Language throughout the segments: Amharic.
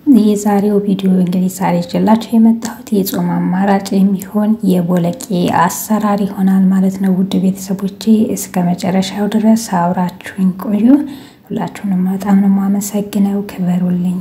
የዛሬው ቪዲዮ እንግዲህ ዛሬ ይዤላችሁ የመጣሁት የጾም አማራጭ የሚሆን የቦለቄ አሰራር ይሆናል ማለት ነው። ውድ ቤተሰቦቼ እስከ መጨረሻው ድረስ አብራችሁኝ ቆዩ። ሁላችሁንም በጣም ነው የማመሰግነው። ክበሩልኝ።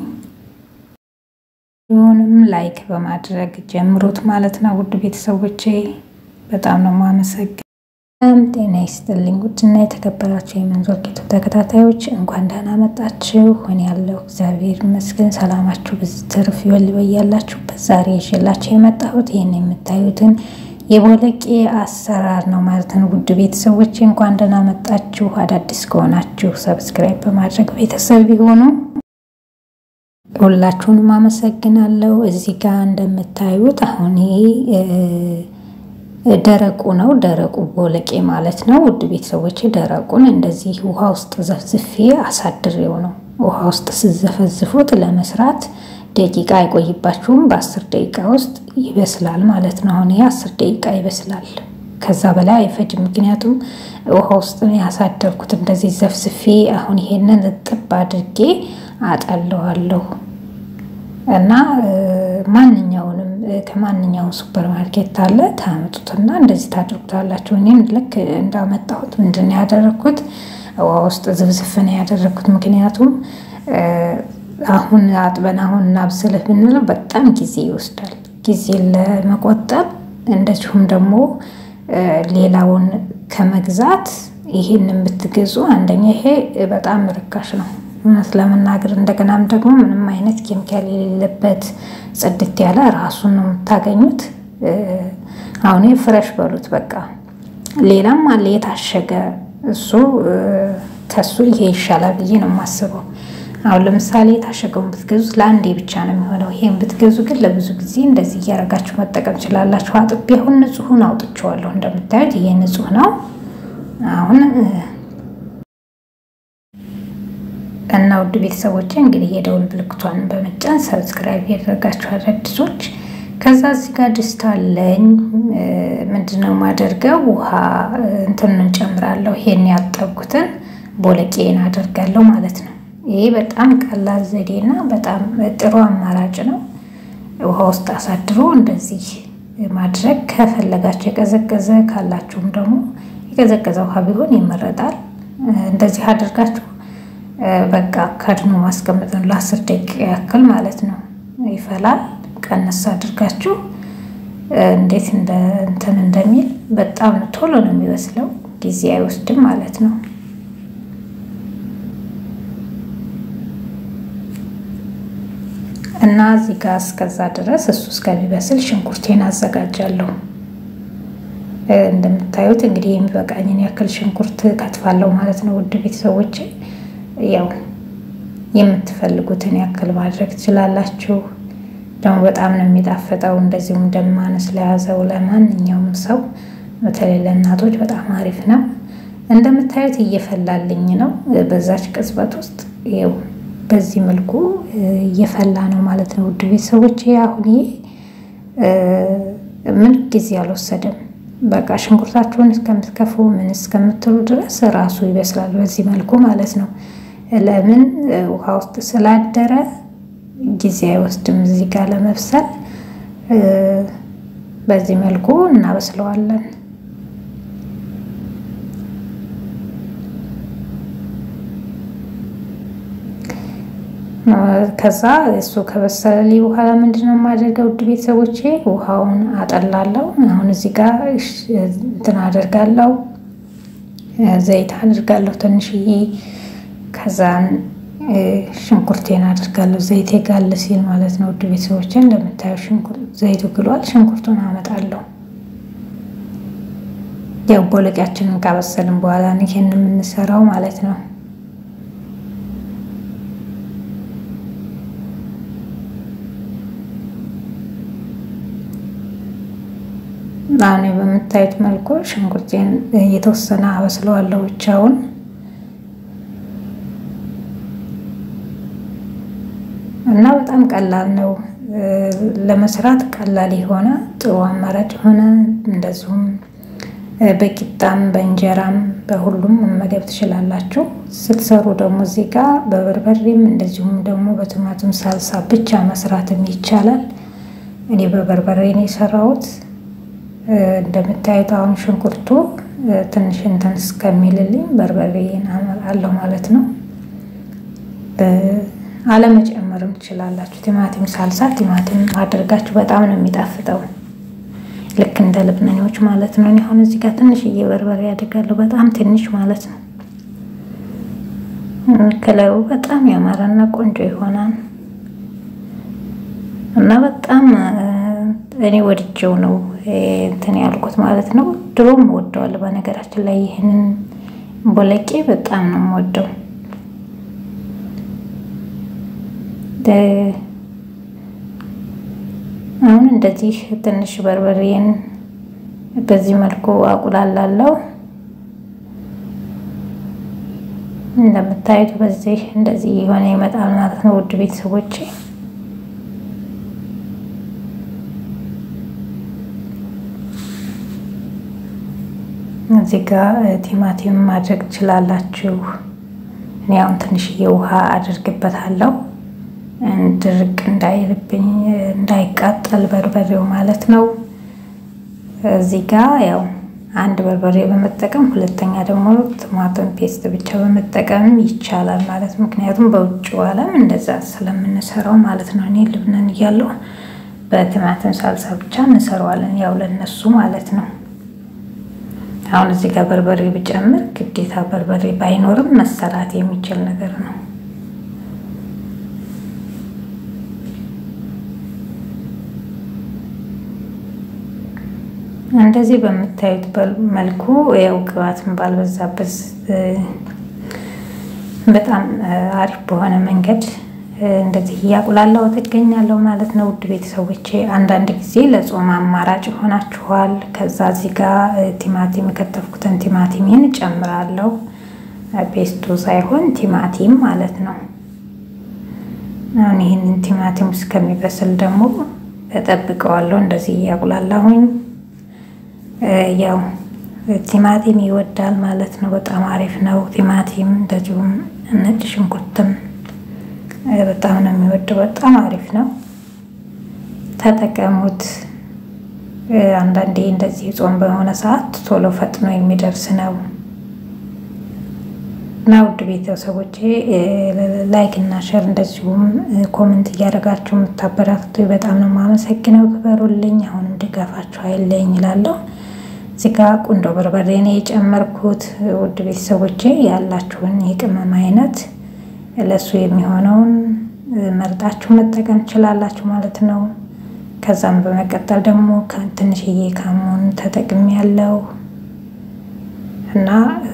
ቪዲዮውንም ላይክ በማድረግ ጀምሮት ማለት ነው። ውድ ቤተሰቦቼ በጣም ነው የማመሰግነው። ሰላም ጤና ይስጥልኝ። ውድና የተከበራችሁ የመንዞር ጌቱ ተከታታዮች እንኳን ደህና መጣችሁ። ሆን ያለው እግዚአብሔር ይመስገን። ሰላማችሁ ብዙ ትርፍ ይበል በያላችሁበት። ዛሬ ይዤላችሁ የመጣሁት ይህን የምታዩትን የቦለቄ አሰራር ነው ማለት ነው። ውድ ቤተሰቦች እንኳን ደህና መጣችሁ። አዳዲስ ከሆናችሁ ሰብስክራይብ በማድረግ ቤተሰብ ቢሆኑ ሁላችሁንም አመሰግናለሁ። እዚህ ጋር እንደምታዩት አሁን ደረቁ ነው። ደረቁ ቦለቄ ማለት ነው። ውድ ቤተሰቦች ደረቁን እንደዚህ ውሃ ውስጥ ዘፍዝፌ አሳድሬው ነው። ውሃ ውስጥ ስዘፈዝፉት ለመስራት ደቂቃ አይቆይባችሁም። በአስር ደቂቃ ውስጥ ይበስላል ማለት ነው። አሁን ይሄ አስር ደቂቃ ይበስላል። ከዛ በላይ አይፈጅም። ምክንያቱም ውሃ ውስጥ ነው ያሳደርኩት እንደዚህ ዘፍዝፌ። አሁን ይሄንን እጥብ አድርጌ አጠለዋለሁ እና ማንኛውንም ከማንኛውም ሱፐር ማርኬት አለ ታመጡትና እንደዚህ ታደርጉታላችሁ። እኔም ልክ እንዳመጣሁት ምንድን ነው ያደረግኩት ውሃ ውስጥ ዝብዝፍ ነው ያደረግኩት። ምክንያቱም አሁን አጥበን አሁን እናብስልህ ብንለው በጣም ጊዜ ይወስዳል። ጊዜ ለመቆጠብ እንደዚሁም ደግሞ ሌላውን ከመግዛት ይሄንን ብትገዙ አንደኛ ይሄ በጣም ርካሽ ነው እውነት ለመናገር እንደገናም ደግሞ ምንም አይነት ኬሚካል የሌለበት ጽድት ያለ ራሱን ነው የምታገኙት። አሁን ፍረሽ በሉት በቃ። ሌላም አለ የታሸገ እሱ ከሱ ይሄ ይሻላል ብዬ ነው የማስበው። አሁን ለምሳሌ የታሸገውን ብትገዙት ለአንዴ ብቻ ነው የሚሆነው። ይሄን ብትገዙ ግን ለብዙ ጊዜ እንደዚህ እያደረጋችሁ መጠቀም ችላላችሁ። አጥቤ አሁን ንጹሑን አውጥቼዋለሁ። እንደምታዩት ይሄ ንጹሕ ነው አሁን እና ውድ ቤተሰቦች እንግዲህ የደውል ምልክቷን በመጫን ሰብስክራይብ ያደረጋችሁ አዳዲሶች። ከዛ እዚህ ጋር ድስት አለኝ። ምንድነው ማደርገው ውሃ እንትን እንጨምራለሁ። ይሄን ያጠብኩትን ቦለቄን አደርጋለሁ ማለት ነው። ይሄ በጣም ቀላል ዘዴና በጣም ጥሩ አማራጭ ነው። ውሃ ውስጥ አሳድሮ እንደዚህ ማድረግ ከፈለጋችሁ የቀዘቀዘ ካላችሁም ደግሞ የቀዘቀዘ ውሃ ቢሆን ይመረጣል። እንደዚህ አድርጋችሁ በቃ ከድኖ ማስቀመጥ ነው። ለአስር ደቂቃ ያክል ማለት ነው። ይፈላል። ቀነስ አድርጋችሁ እንዴት እንትን እንደሚል በጣም ቶሎ ነው የሚበስለው፣ ጊዜ አይወስድም ማለት ነው። እና እዚህ ጋር እስከዛ ድረስ እሱ እስከሚበስል ሽንኩርቴን አዘጋጃለሁ። እንደምታዩት እንግዲህ የሚበቃኝን ያክል ሽንኩርት ከትፋለሁ ማለት ነው። ውድ ቤተሰቦቼ ያው የምትፈልጉትን ያክል ማድረግ ትችላላችሁ። ደግሞ በጣም ነው የሚጣፍጠው። እንደዚሁም ደም ማነስ ለያዘው ለማንኛውም ሰው በተለይ ለእናቶች በጣም አሪፍ ነው። እንደምታዩት እየፈላልኝ ነው። በዛች ቅጽበት ውስጥ ይኸው በዚህ መልኩ እየፈላ ነው ማለት ነው። ውድ ቤተሰቦች አሁን ይሄ ምን ጊዜ አልወሰደም። በቃ ሽንኩርታችሁን እስከምትከፉ ምን እስከምትሉ ድረስ ራሱ ይበስላል በዚህ መልኩ ማለት ነው። ለምን ውሃ ውስጥ ስላደረ ጊዜ አይወስድም እዚህ ጋር ለመብሰል። በዚህ መልኩ እናበስለዋለን። ከዛ እሱ ከበሰለልኝ በኋላ ምንድነው የማደርገው? ውድ ቤተሰቦቼ ውሃውን አጠላለሁ። አሁን እዚህ ጋር እንትን አደርጋለሁ፣ ዘይት አድርጋለሁ ትንሽዬ ከዛን ሽንኩርቴን አድርጋለሁ። ዘይቴ ጋል ሲል ማለት ነው። ውድ ቤተሰቦች እንደምታየው ዘይቱ ግሏል። ሽንኩርቱን አመጣለሁ። ያው ቦለቂያችንን ካበሰልን በኋላ ይሄን የምንሰራው ማለት ነው። አሁን በምታዩት መልኩ ሽንኩርቴን እየተወሰነ አበስለዋለሁ ብቻውን እና በጣም ቀላል ነው ለመስራት ቀላል የሆነ ጥሩ አማራጭ የሆነ እንደዚሁም በቂጣም በእንጀራም በሁሉም መመገብ ትችላላችሁ። ስትሰሩ ደግሞ እዚህ ጋር በበርበሬም እንደዚሁም ደግሞ በቲማቲም ሳልሳ ብቻ መስራትም ይቻላል። እኔ በበርበሬ ነው የሰራሁት። እንደምታዩት አሁን ሽንኩርቱ ትንሽ እንትን እስከሚልልኝ በርበሬን አለው ማለት ነው። አለመጨመርም ትችላላችሁ። ቲማቲም ሳልሳ ቲማቲም አድርጋችሁ በጣም ነው የሚጣፍጠው። ልክ እንደ ልብነኞች ማለት ነው። አሁን እዚህ ጋር ትንሽዬ በርበሬ አድርጋለሁ፣ በጣም ትንሽ ማለት ነው። ከለሩ በጣም ያማረና ቆንጆ ይሆናል እና በጣም እኔ ወድጀው ነው እንትን ያልኩት ማለት ነው። ድሮም ወደዋለሁ በነገራችን ላይ ይህንን ቦለቄ በጣም ነው የምወደው። አሁን እንደዚህ ትንሽ በርበሬን በዚህ መልኩ አቁላላለሁ። እንደምታዩት በዚህ እንደዚህ የሆነ ይመጣል ማለት ነው። ውድ ቤተሰቦቼ እዚህ ጋር ቲማቲም ማድረግ ትችላላችሁ። እኔ አሁን ትንሽዬ ውሃ አድርግበታለሁ ድርቅ እንዳይልብኝ እንዳይቃጠል በርበሬው ማለት ነው። እዚህ ጋ ያው አንድ በርበሬ በመጠቀም ሁለተኛ ደግሞ ቲማቲም ፔስት ብቻ በመጠቀም ይቻላል ማለት ምክንያቱም በውጭው ዓለም እንደዛ ስለምንሰራው ማለት ነው። እኔ ልብነን እያለሁ በቲማቲም ሳልሳ ብቻ እንሰራዋለን ያው ለነሱ ማለት ነው። አሁን እዚህ ጋር በርበሬ ብጨምር ግዴታ በርበሬ ባይኖርም መሰራት የሚችል ነገር ነው። እንደዚህ በምታዩት መልኩ ያው ቅባትን ባልበዛበት በጣም አሪፍ በሆነ መንገድ እንደዚህ እያቁላላው ትገኛለሁ ማለት ነው። ውድ ቤተሰቦቼ አንዳንድ ጊዜ ለጾም አማራጭ ይሆናችኋል። ከዛ እዚህ ጋር ቲማቲም የከተፍኩትን ቲማቲሜን እጨምራለሁ። ፔስቱ ሳይሆን ቲማቲም ማለት ነው። አሁን ይህንን ቲማቲም እስከሚበስል ደግሞ እጠብቀዋለሁ። እንደዚህ እያቁላላሁኝ ያው ቲማቲም ይወዳል ማለት ነው። በጣም አሪፍ ነው ቲማቲም። እንደዚሁም ነጭ ሽንኩርትም በጣም ነው የሚወደው። በጣም አሪፍ ነው፣ ተጠቀሙት። አንዳንዴ እንደዚህ ጾም በሆነ ሰዓት ቶሎ ፈጥኖ የሚደርስ ነው እና ውድ ቤተሰቦቼ ላይክ እና ሸር እንደዚሁም ኮመንት እያደረጋችሁ የምታበራቱ በጣም ነው የማመሰግነው። ክበሩልኝ። አሁንም ድጋፋችሁ አይለኝ ይላለሁ። እዚህ ጋ ቁንዶ በርበሬ ነው የጨመርኩት። ውድ ቤተሰቦቼ ያላችሁን የቅመም አይነት ለእሱ የሚሆነውን መርጣችሁ መጠቀም ትችላላችሁ ማለት ነው። ከዛም በመቀጠል ደግሞ ትንሽዬ ካሞን ተጠቅሜ ያለው እና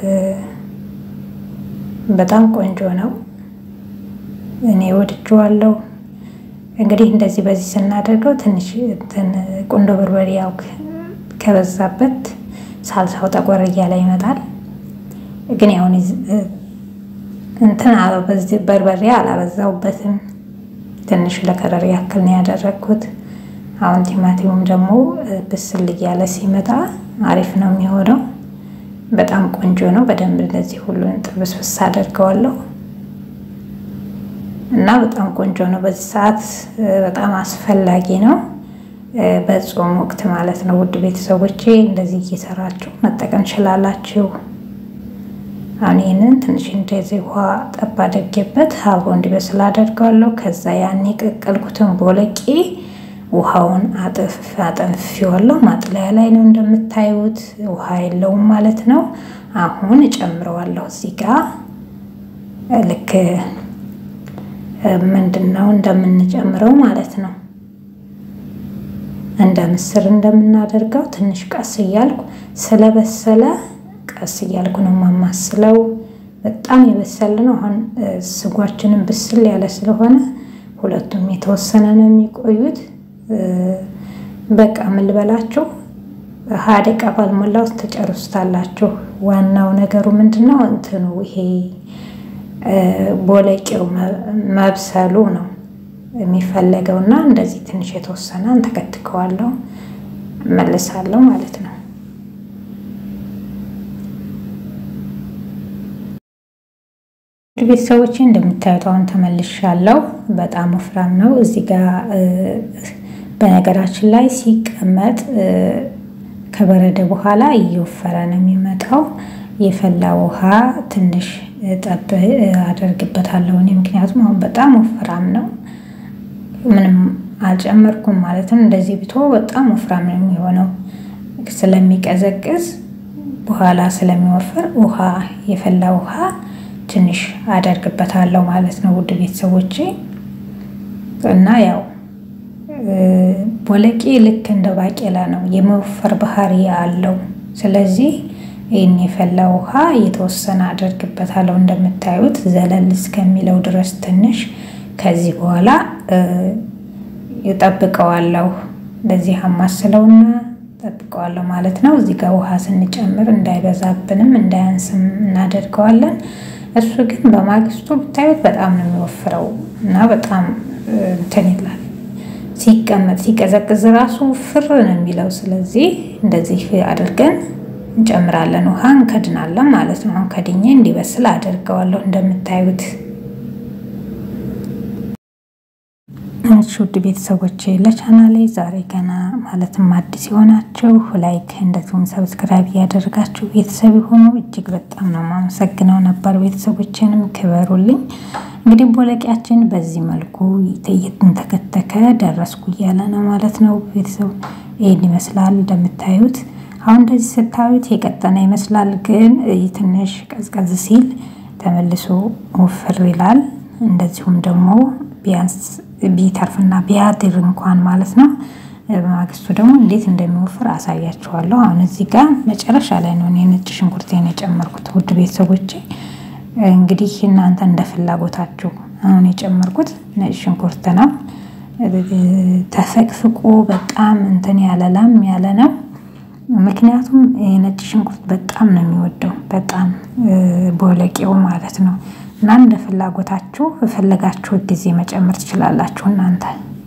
በጣም ቆንጆ ነው። እኔ ወድጄዋለሁ። እንግዲህ እንደዚህ በዚህ ስናደርገው ትንሽ ቁንዶ በርበሬ ያው ከበዛበት ሳልሳው ጠቆር እያለ ይመጣል። ግን ያሁን እንትን በርበሬ አላበዛውበትም። ትንሽ ለከረር ያክል ነው ያደረግኩት። አሁን ቲማቲሙም ደግሞ ብስል እያለ ሲመጣ አሪፍ ነው የሚሆነው። በጣም ቆንጆ ነው። በደንብ እንደዚህ ሁሉን ጥብስብስ አደርገዋለሁ እና በጣም ቆንጆ ነው። በዚህ ሰዓት በጣም አስፈላጊ ነው፣ በጾም ወቅት ማለት ነው። ውድ ቤተሰቦቼ እንደዚህ እየሰራችሁ መጠቀም ችላላችሁ። አሁን ይህንን ትንሽ እንደዚህ ውሃ ጠብ አድርጌበት አብሮ እንዲበስል አደርገዋለሁ። ከዛ ያን የቀቀልኩትን ቦለቄ ውሃውን አጥፍ አጠንፍዋለሁ። ማጥለያ ላይ ነው እንደምታዩት፣ ውሃ የለውም ማለት ነው። አሁን እጨምረዋለሁ እዚህ ጋር ልክ ምንድን ነው እንደምንጨምረው ማለት ነው። እንደ ምስር እንደምናደርገው ትንሽ ቀስ እያልኩ ስለበሰለ ቀስ እያልኩ ነው የማማስለው። በጣም የበሰለ ነው። አሁን ስጓችንን ብስል ያለ ስለሆነ ሁለቱም የተወሰነ ነው የሚቆዩት። በቃ ምን ልበላችሁ ሀያ ደቂቃ ባልሞላ ውስጥ ተጨርሱታላችሁ። ዋናው ነገሩ ምንድን ነው እንትኑ ይሄ ቦለቄው መብሰሉ ነው የሚፈለገው እና እንደዚህ ትንሽ የተወሰነ እንተከትከዋለሁ መልሳለሁ ማለት ነው። ቤተሰቦቼ እንደምታዩት አሁን ተመልሻለሁ። በጣም ወፍራም ነው። እዚህ ጋር በነገራችን ላይ ሲቀመጥ ከበረደ በኋላ እየወፈረ ነው የሚመጣው። የፈላ ውሃ ትንሽ ጠብ አደርግበታለሁ እኔ ምክንያቱም አሁን በጣም ወፍራም ነው። ምንም አልጨመርኩም ማለት ነው። እንደዚህ ብቶ በጣም ወፍራም ነው የሚሆነው ስለሚቀዘቅዝ በኋላ ስለሚወፍር ውሃ የፈላ ውሃ ትንሽ አደርግበታለሁ ማለት ነው። ውድ ቤተሰቦቼ እና ያው ቦለቄ ልክ እንደ ባቄላ ነው፣ የመወፈር ባህሪ አለው። ስለዚህ ይህን የፈላ ውሃ የተወሰነ አደርግበታለሁ እንደምታዩት ዘለል እስከሚለው ድረስ ትንሽ። ከዚህ በኋላ እጠብቀዋለሁ። እንደዚህ አማስለውና ጠብቀዋለሁ ማለት ነው። እዚህ ጋር ውሃ ስንጨምር እንዳይበዛብንም እንዳያንስም እናደርገዋለን። እሱ ግን በማግስቱ ብታዩት በጣም ነው የሚወፍረው እና በጣም እንትን ይላል። ሲቀመጥ ሲቀዘቅዝ ራሱ ፍር ነው የሚለው። ስለዚህ እንደዚህ አድርገን እንጨምራለን፣ ውሃ እንከድናለን ማለት ነው። አሁን ከድኜ እንዲበስል አደርገዋለሁ እንደምታዩት። እሺ ውድ ቤተሰቦቼ ለቻናሌ ዛሬ ገና ማለትም አዲስ የሆናችሁ ላይክ እንደዚሁም ሰብስክራይብ እያደረጋችሁ ቤተሰብ የሆኑ እጅግ በጣም ነው የማመሰግነው። ነበር ቤተሰቦችንም ክበሩልኝ። እንግዲህ ቦለቂያችን በዚህ መልኩ እየተንተከተከ ደረስኩ እያለ ነው ማለት ነው። ቤተሰብ ይህን ይመስላል እንደምታዩት። አሁን እንደዚህ ስታዩት የቀጠነ ይመስላል፣ ግን ትንሽ ቀዝቀዝ ሲል ተመልሶ ወፍር ይላል። እንደዚሁም ደግሞ ቢያንስ ቢተርፍና ቢያድር እንኳን ማለት ነው። በማግስቱ ደግሞ እንዴት እንደሚወፍር አሳያችኋለሁ። አሁን እዚህ ጋር መጨረሻ ላይ ነው ነጭ ሽንኩርቴን የጨመርኩት ውድ ቤተሰቦቼ። እንግዲህ እናንተ እንደ ፍላጎታችሁ አሁን የጨመርኩት ነጭ ሽንኩርት ነው። ተፈቅፍቆ በጣም እንትን ያለ ላም ያለ ነው። ምክንያቱም የነጭ ሽንኩርት በጣም ነው የሚወደው በጣም ቦለቄው ማለት ነው። እና እንደ ፍላጎታችሁ በፈለጋችሁት ጊዜ መጨመር ትችላላችሁ እናንተ።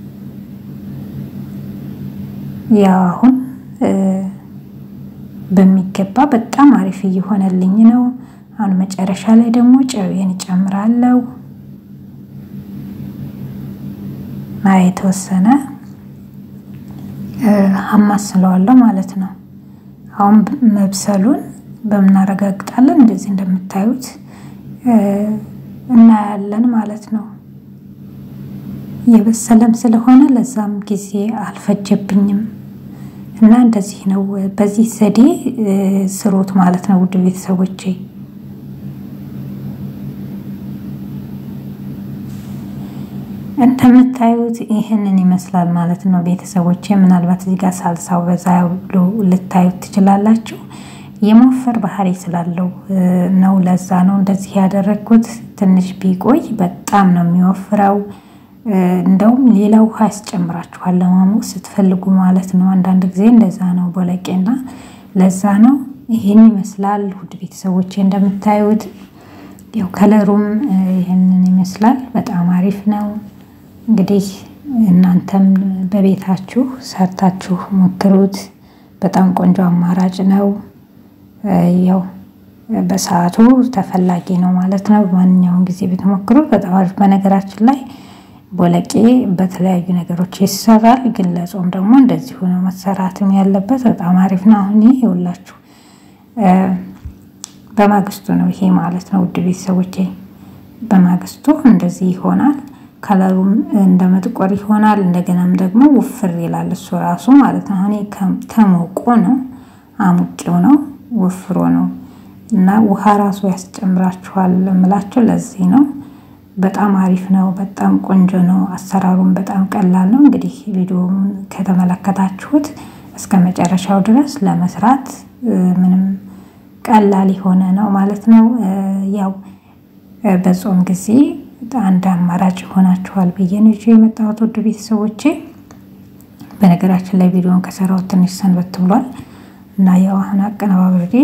ያው አሁን በሚገባ በጣም አሪፍ እየሆነልኝ ነው። አሁን መጨረሻ ላይ ደግሞ ጨውዬን እጨምራለሁ። የተወሰነ አማስለዋለሁ ማለት ነው። አሁን መብሰሉን በምናረጋግጣለን እንደዚህ እንደምታዩት እናያለን ማለት ነው። የበሰለም ስለሆነ ለዛም ጊዜ አልፈጀብኝም እና እንደዚህ ነው። በዚህ ዘዴ ስሩት ማለት ነው ውድ ቤተሰቦቼ። እንደምታዩት ይህንን ይመስላል ማለት ነው ቤተሰቦቼ። ምናልባት እዚህ ጋር ሳልሳው በዛ ብሎ ልታዩት ትችላላችሁ። የመወፈር ባህሪ ስላለው ነው። ለዛ ነው እንደዚህ ያደረግኩት። ትንሽ ቢቆይ በጣም ነው የሚወፍረው። እንደውም ሌላ ውሃ ያስጨምራችኋል ለማሞቅ ስትፈልጉ ማለት ነው። አንዳንድ ጊዜ እንደዛ ነው ቦለቄና፣ ለዛ ነው ይህን ይመስላል ውድ ቤተሰቦቼ። እንደምታዩት ያው ከለሩም ይህንን ይመስላል። በጣም አሪፍ ነው። እንግዲህ እናንተም በቤታችሁ ሰርታችሁ ሞክሩት። በጣም ቆንጆ አማራጭ ነው። ያው በሰዓቱ ተፈላጊ ነው ማለት ነው። በማንኛውም ጊዜ ብትሞክሩት በጣም አሪፍ። በነገራችን ላይ ቦለቄ በተለያዩ ነገሮች ይሰራል፣ ግን ለጾም ደግሞ እንደዚሁ ነው መሰራትም ያለበት። በጣም አሪፍ ነው። አሁን ይሄ ይኸውላችሁ በማግስቱ ነው ይሄ ማለት ነው ውድ ቤተሰቦቼ። በማግስቱ እንደዚህ ይሆናል። ከለሩም እንደ መጥቆር ይሆናል። እንደገናም ደግሞ ውፍር ይላል እሱ ራሱ ማለት ነው። አሁን ተሞቆ ነው አሙቄው ነው ወፍሮ ነው እና ውሃ ራሱ ያስጨምራችኋል እምላቸው ለዚህ ነው። በጣም አሪፍ ነው። በጣም ቆንጆ ነው። አሰራሩም በጣም ቀላል ነው። እንግዲህ ቪዲዮውን ከተመለከታችሁት እስከ መጨረሻው ድረስ ለመስራት ምንም ቀላል የሆነ ነው ማለት ነው። ያው በጾም ጊዜ አንድ አማራጭ ይሆናችኋል ብዬ ነው ይዤ የመጣሁት ውድ ቤተሰቦቼ። በነገራችን ላይ ቪዲዮን ከሰራሁት ትንሽ ሰንበት ብሏል እና ያው አሁን አቀነባብሬ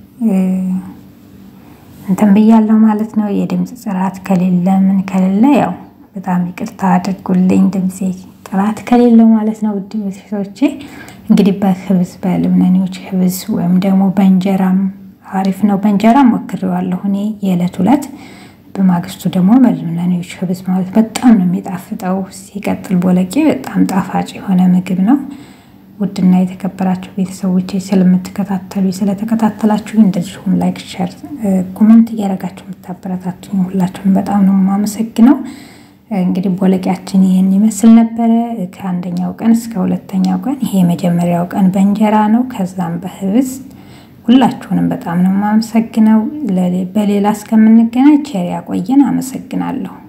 እንትን ብያለሁ ማለት ነው። የድምፅ ጥራት ከሌለ ምን ከሌለ ያው በጣም ይቅርታ አድርጉልኝ፣ ድምፄ ጥራት ከሌለው ማለት ነው። ውድ ቤተሰቦቼ እንግዲህ በህብዝ በልብነኔዎች ህብዝ ወይም ደግሞ በእንጀራም አሪፍ ነው። በእንጀራ ሞክሬዋለሁ እኔ የዕለት ሁለት በማግስቱ ደግሞ መልምለኔዎች ህብዝ ማለት በጣም ነው የሚጣፍጠው። ሲቀጥል ቦለቄ በጣም ጣፋጭ የሆነ ምግብ ነው። ውድና የተከበራችሁ ቤተሰቦች ስለምትከታተሉ ስለተከታተላችሁ እንደዚሁም ላይክ፣ ሸር፣ ኮመንት እያደረጋችሁ የምታበረታቱኝ ሁላችሁን በጣም ነው የማመሰግነው። እንግዲህ ቦለቄያችን ይህን ይመስል ነበረ። ከአንደኛው ቀን እስከ ሁለተኛው ቀን ይሄ የመጀመሪያው ቀን በእንጀራ ነው። ከዛም በህብዝ ሁላችሁንም በጣም ነው የማመሰግነው። በሌላ እስከምንገናኝ ቸር ያቆየን። አመሰግናለሁ።